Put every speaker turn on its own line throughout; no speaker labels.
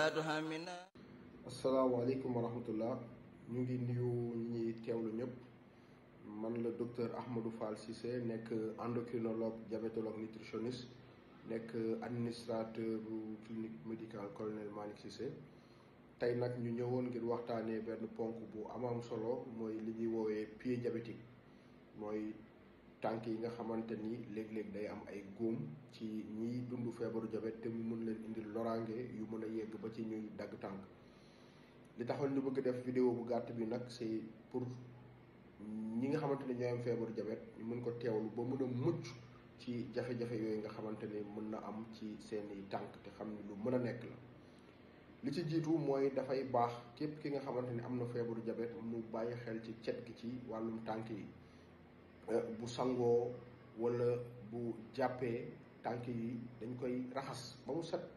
asalaamaaleykum wa rahmatullah ñu ngi nuyu ñi ñuy teewlu ñëpp man la docteur Ahmadou Fall Cissé nekk endocrinologue diabétologue nutritionniste nekk administrateur bu clinique médicale colonel Malick Cissé tey nag ñu ñëwoon ngir waxtaanee benn ponk bu amam solo mooy li ñuy woowee pied diabétique mooy tànk yi nga xamante ni léeg-léeg day am ay góom ci ñiy dund feebaru diabète te mu mën leen indil loraange yu mën a yegg ba ci ñuy dagg tànk li taxoon ñu bëgg def vidéo bu gàtt bi nag c'est pour ñi nga xamante ni ñooy am feebaru diabète ñu mën ko teewlu ba mën a mucc ci jafe-jafe yooyu nga xamante ni mën na am ci seeni tànk te xam ni lu mën a nekk la li ci jiitu mooy dafay baax képp ki nga xamante ni am na feebaru diabète mu bàyyi xel ci cet gi ci wàllum tànk yi bu sangoo wala bu jàppee tànk yi dañ koy raxas ba mu set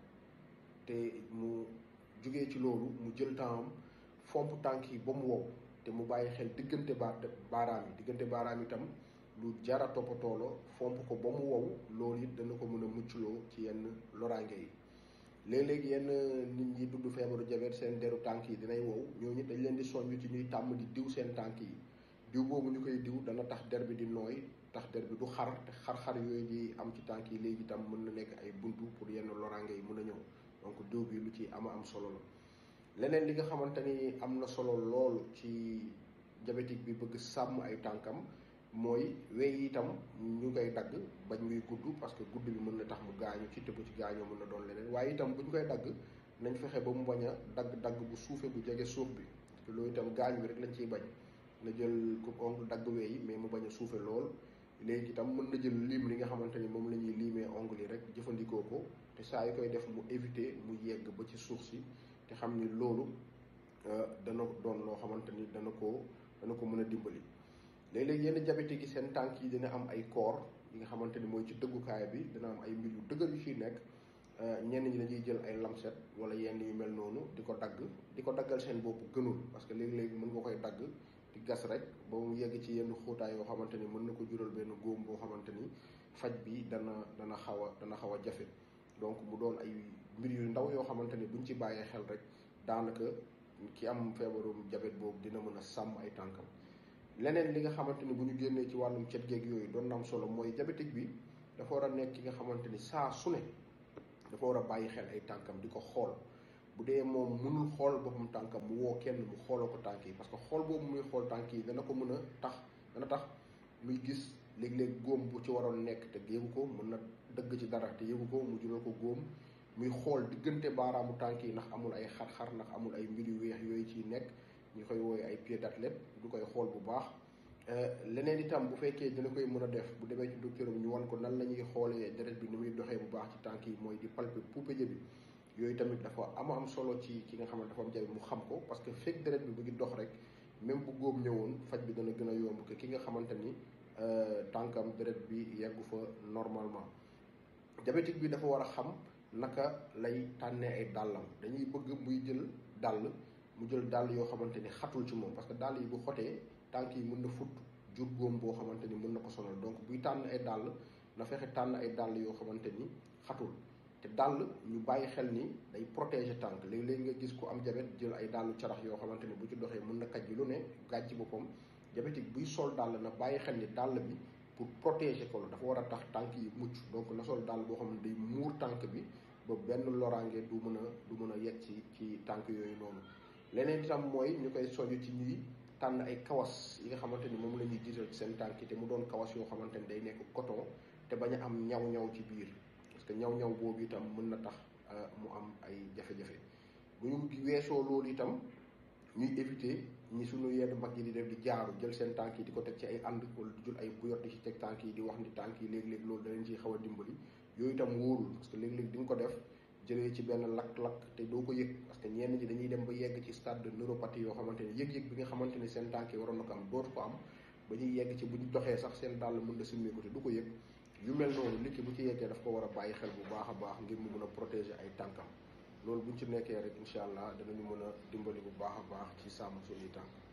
te mu jógee ci loolu mu jël temps fomp tànk yi ba mu wow te mu bàyyi xel diggante ba baaraam yi diggante baaraam itam lu jara toppatoo la fomp ko ba mu wow loolu it dana ko mën a muccloo ci yenn loraange yi léeg-léeg yenn nit ñi dund feebaru diabète seen deru tànk yi dinay wow ñooñu dañ leen di soññ ci ñuy tàmm di diw seen tànk yi diw boobu ñu koy diw dana tax der bi di nooy tax der bi du xar te xar-xar yooyu di am ci tànk yi léegi itam mën na nekk ay buntu pour yenn loraange yi mën a ñëw donc diw bi lu ci ama am solo la leneen li nga xamante ni am na solo lool ci diabétique bi bëgg sàmm ay tànkam mooy wey itam ñu koy dagg bañ muy gudd parce que gudd bi mën na tax mu gaañu ci te bu ci gaañoo mën na doon leneen waaye itam bu ñu koy dagg nañ fexe ba mu bañ a dagg dagg bu suufee bu jege suuf bi te loolu itam gaañ bi rek lañ ciy bañ na jël coupe ongle dagg wey mais mu bañ a suufe lool léegi itam mën na jël lim li nga xamante ni moom la ñuy limee ongle yi rek jëfandikoo ko te saa yu koy def mu éviter mu yegg ba ci suuf si te xam ni loolu dana doon loo xamante ni dana ko dana ko mën a dimbali. léeg-léeg yenn diabétique yi seen tànk yi dina am ay koor yi nga xamante ni mooy ci dëggukaay bi dina am ay mbir yu dëgër yu ciy nekk ñenn ñi dañuy jël ay lamset wala yenn yu mel noonu di ko dagg di ko daggal seen bopp gënul parce que léeg-léeg mën nga koy dagg di gas rek ba mu yegg ci yenn xóotaay yoo xamante ni mën na ko jural benn góom boo xamante ni faj bi dana dana xaw a dana xaw a jafe donc mu doon ay mbir yu ndaw yoo xamante ni buñ ci bàyyee xel rek daanaka ki am feebarum diabète boobu dina mën a sàmm ay tànkam leneen li nga xamante ni bu ñu génnee ci wàllum cet geeg yooyu doon na am solo mooy diabétique bi dafa war a nekk ki nga xamante ni saa su ne dafa war a bàyyi xel ay tànkam di ko xool bu dee moom mënul xool boppam tànkam mu woo kenn mu xooloo ko tànk yi parce que xool boobu muy xool tànk yi dana ko mën a tax dana tax muy gis léeg-léeg góom bu ci waroon nekk te yëgu ko mën na dëgg ci dara te yëgu ko mu jural ko góom muy xool diggante baaraamu tànk yi ndax amul ay xar-xar ndax amul ay mbir yu weex yooyu ciy nekk ñu koy wooye ay pied d'athlète du koy xool bu baax leneen itam bu fekkee dina koy mën a def bu demee ci docteur bi ñu wan ko nan la ñuy xoolee deret bi ni muy doxee bu baax ci tànk yi mooy di palper puupéje bi yooyu tamit dafa am am solo ci ki nga xam ne dafa am jabe mu xam ko parce que fekk deret bi bu ngi dox rek même bu góom ñëwoon faj bi dana gën a yomb que ki nga xamante ni tànkam deret bi yeggu fa normalement diabétique bi dafa war a xam naka lay tànnee ay dàllam dañuy bëgg muy jël dàll mu jël dàll yoo xamante ni xatul ci moom parce que dàll yi bu xotee tànk yi mën na fut jur góom boo xamante ni mën na ko sonal donc buy tànn ay dàll na fexe tànn ay dàll yoo xamante ni xatul te dàll ñu bàyyi xel ni day protéger tànk léeg-léeg nga gis ku am diabète jël ay dàllu carax yoo xamante ni bu ci doxee mën na kaj ji lu ne gàj ci boppam diabétique buy sol dàll na bàyyi xel ni dàll bi pour protéger ko la dafa war a tax tànk yi mucc donc na sol dàll boo xam ne day muur tànk bi ba benn loraange du mën a du mën a yegg ci ci tànk yooyu noonu leneen itam mooy ñu koy soñu ci ñuy tànn ay kawas yi nga xamante ni moom la ñuy jiital ci seen tànk te mu doon kawas yoo xamante ni day nekk coton te bañ a am ñaw-ñaw ci biir parce que ñaw-ñaw boobu itam mën na tax mu am ay jafe-jafe bu ñu weesoo loolu itam ñuy éviter ñi suñu yenn mag yi di def di jaaru jël seen tànk yi di ko teg ci ay ànd wala di jël ay buyot di ci teg tànk yi di wax ni tànk yi léeg-léeg loolu da leen ciy xaw a dimbali yooyu itam wóorul parce que léeg-léeg di nga ko def jëlee ci benn lakk-lakk te doo ko yëg parce que ñenn ñi dañuy dem ba yegg ci stade de neuropathie yoo xamante ni yëg-yëg bi nga xamante ni seen tànk yi waroon na ko am dootu ko am ba ñuy yegg ci bu ñu doxee sax seen dàll mën na simmeeku te du ko yëg yu mel noonu nit ki bu ci yeggee daf ko war a bàyyi xel bu baax a baax ngir mu mën a protéger ay tànkam loolu buñ ci nekkee rek incha allah danañu mën a dimbali bu baax a baax ci sàmm suñuy tànk